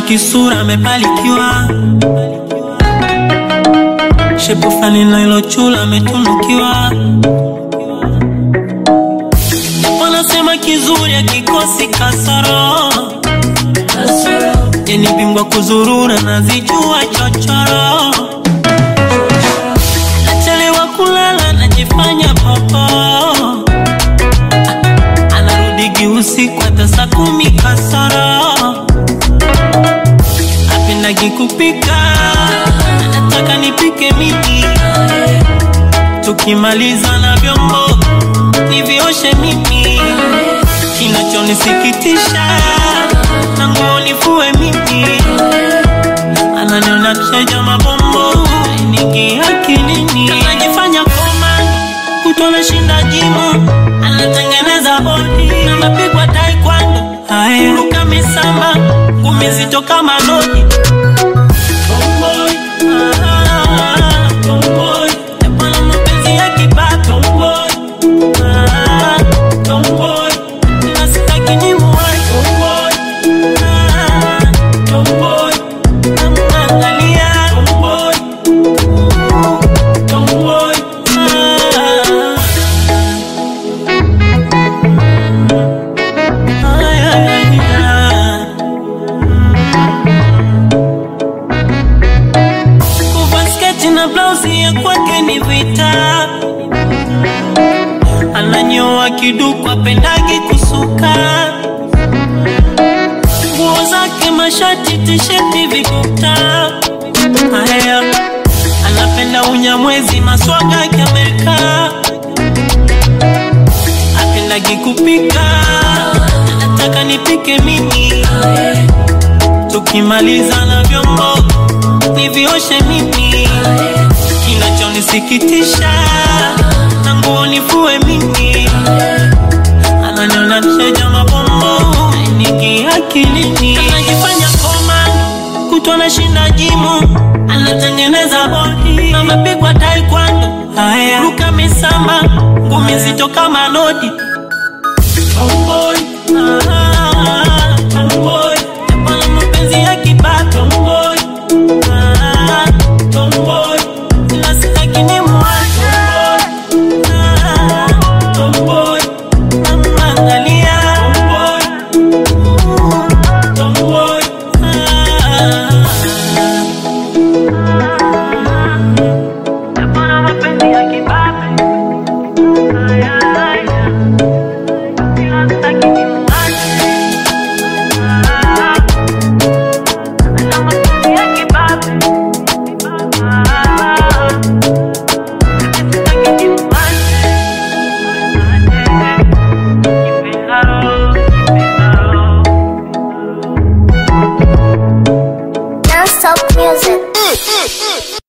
kisura amebarikiwa, shepu fulani na ilo chula ametunukiwa. Wanasema kizuri akikosi kasoro, yeni bingwa kuzurura nazijua chochoro, nachelewa kulala najifanya popo, anarudigi usiku hata saa kumi kasoro apendagi kupika, anataka nipike mimi, tukimaliza na vyombo nivioshe mimi, kinachonisikitisha na nguo nifue mimi, ananiona mshaja mabombo ningi akilini, anajifanya koma kutona shinda jimu, anatengeneza bodi na mapigwa taekwondo, haya ruka misamba ngumi zito kama lodi Tomboy, ah, tomboy, yapana mapenzi ya kibabe. Tomboy, ah, tomboy, na sitaki nimuwahi. Tomboy, ah, tomboy, namwangalia. Tomboy, tomboy, ah. Ay, ay, ay. Kuvaa sketi na blausi ya kwake ni vita, ananyoa kiduku apendagi kusuka, nguo zake mashati tisheti vikuta, haya anapenda unyamwezi maswaga ya Amerika, apendagi kupika, anataka nipike mimi tukimaliza na vyombo nivioshe mimi, kinachonisikitisha na nguo nifue mimi, ananiona mshaja mabombo niki akilini, anajifanya koma kutwa na shinda jimu, anatengeneza bodi na mapigwa taekwondo, haya ruka misamba ngumi nzito kama lodi Tomboy, ah, tomboy, yapana mapenzi ya kibabe. Tomboy, ah, tomboy, ila sitaki nimuache. Tomboy, ah, tomboy, namwangalia. Tomboy, tomboy, ah. Yapana mapenzi ya kibabe. Ay, ay, ay. Ila sitaki nimuache. Ah, ana mapenzi ya kibabe. Ah, sitaki nimuache. Kipendaro, kipendaro. Non-stop music.